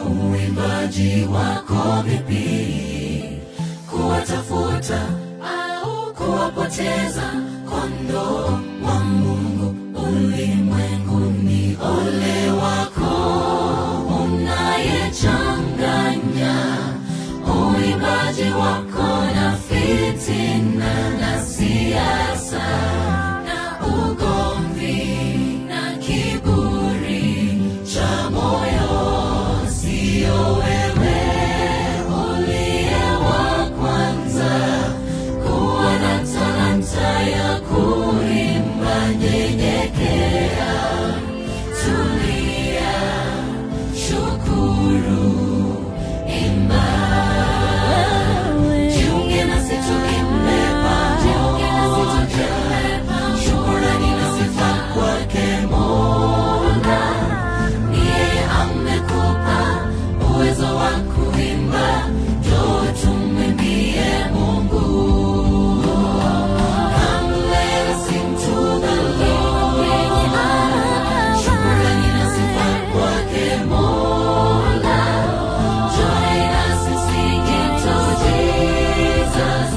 uimbaji wako vipi kuwatafuta au kuwapoteza kondoo wa mungu ulimwenguni ole wako unayechanganya uimbaji wako na fitina na siasa na ugomvi na kiburi cha moyo sio wewe uliye wa kwanza kuwa na talanta ya kuimba nyenyekea tulia shukuru imba jiunge nasi tuimbe pamoja shukurani na sifa kwake mola ni yeye amekupa uwezo wa kuimba njoo tumwimbie mungu Come let us sing to the Lord. Shukrani na sifa kwake Mola. Join us in singing to Jesus.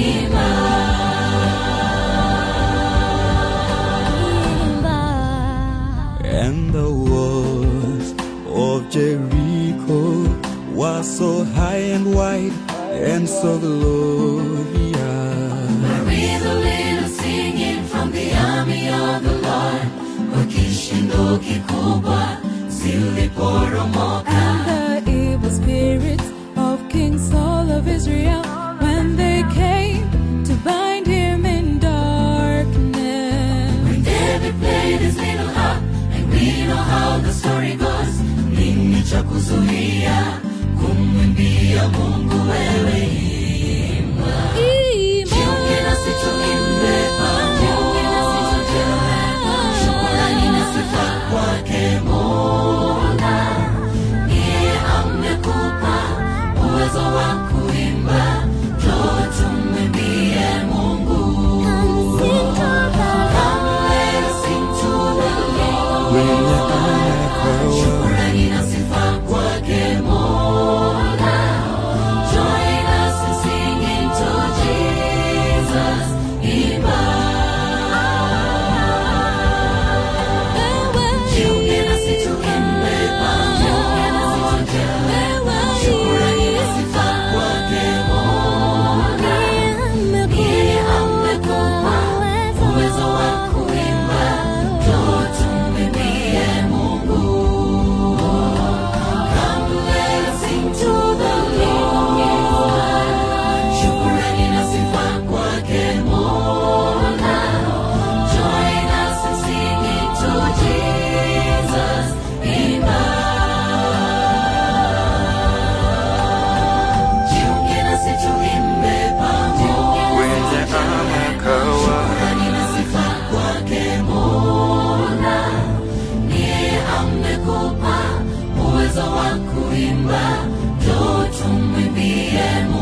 And the walls of Jericho were so high and wide and so glorious. Maria the little singing from the army of the Lord. Kwa kishindo kikubwa ziliporomoka. the evil spirits of King Saul of Israel when they came to bind him in darkness. When David played his little harp, and we know how the story goes. Nini cha kuzuia kumwimbia Mungu wewe imba. Jiunge nasi tuimbe pamoja. Shukrani na sifa kwake Mola. Ni yeye amekupa uwezo wa kuimba. Njoo tumwimbie Mungu. Come let us sing to the Lord. Kwenye anakawa Shukrani na sifa kwake Mola. Join us in singing to Jesus. Imba. Jiunge nasi tuimbe pamoja. Shukrani na sifa kwake Mola. Yeye amekupa uwezo wa kuimba. Njoo tumwimbie Mungu. Come let us sing to the Lord. Shukrani na sifa kwake Mola. Join us in singing to Jesus. Imba. Jiunge nasi tuimbe pamoja. kwenye anakawa Shukrani na sifa kwake Mola. Ni yeye amekupa uwezo wa kuimba. Njoo tumwimbie Mungu.